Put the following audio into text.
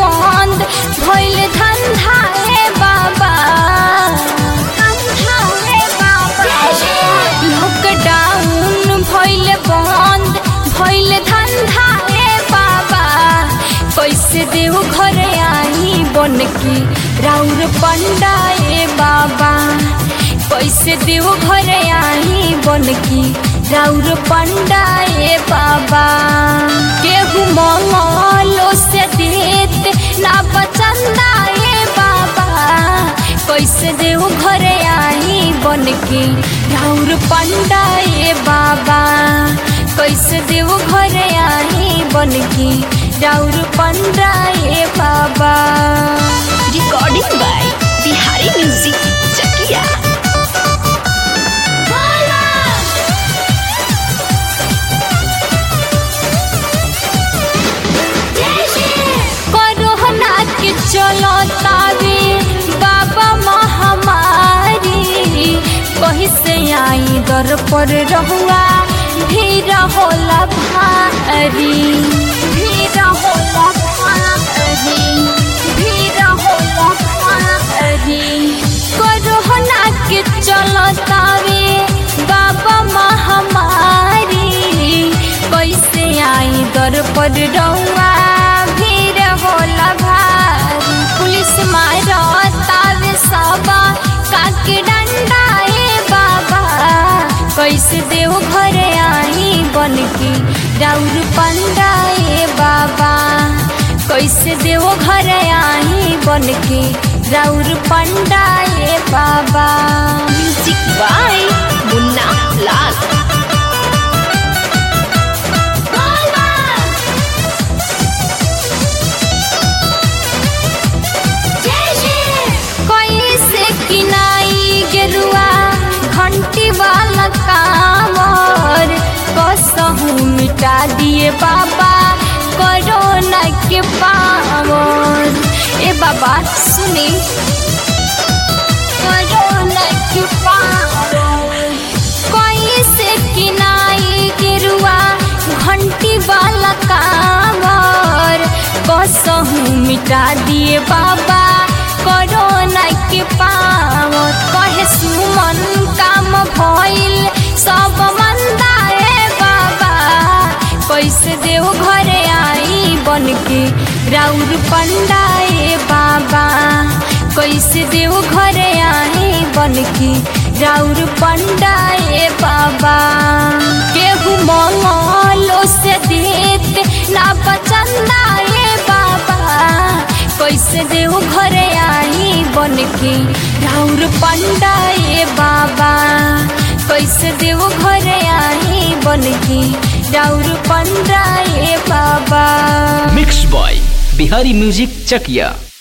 बंद भइल धंधा ए बाबा धंधा ए बाबा लॉकडाउन भइल बंद भइल धंधा ए बाबा कैसे देव घर आई बन के राउर पंडा ए बाबा कैसे देव घर आई बन के राउर पंडा ए बाबा केहू मंगलो से देत ना बचंदा ए बाबा कैसे देव घर आई बन के राउर पंडा ए बाबा कैसे देव घर आई बन के राउर पंडा ए बाबा recording by Bihari music Chakiya corona के चलो तावे बाबा महामारी कहीं से आई दर पर रहुआ भीड़ होला भारी भीड़ होला भारी भीड़ होला भारी कोरोना के चलो तावे बाबा महामारी कैसे आई दर पर रहुआ भीड़ होला भारी पुलिस मारो तावे सबा काके डंडा ए बाबा कैसे देव घर आई बन के राउर पंडा ए बाबा कैसे देव घर आई बन के राउर पंडा ए बाबा म्यूजिक बाय मुन्ना लाल कैसे किनाई गेरुआ घंटी वाला कामर कसहू मिटा दिए बाबा कोरोना के पावर ए बाबा सुनी कोरोना के पावर कैसे किनाई गेरुआ घंटी वाला कामर कसहू मिटा दिए बाबा कोरोना के पावर कहे सुमन काम भइल सब मंदा ए बाबा कैसे देव घर आई बन के राउर पंडा ए बाबा कैसे देव घर आई बन के राउर पंडा ए बाबा केहू मंगलो से देत ना बचंदा ए बाबा कैसे देव घर आई बन के राउर पंडा ए बाबा कैसे देव घर आई बन के राउर पंडा ए बाबा mix by Bihari music Chakiya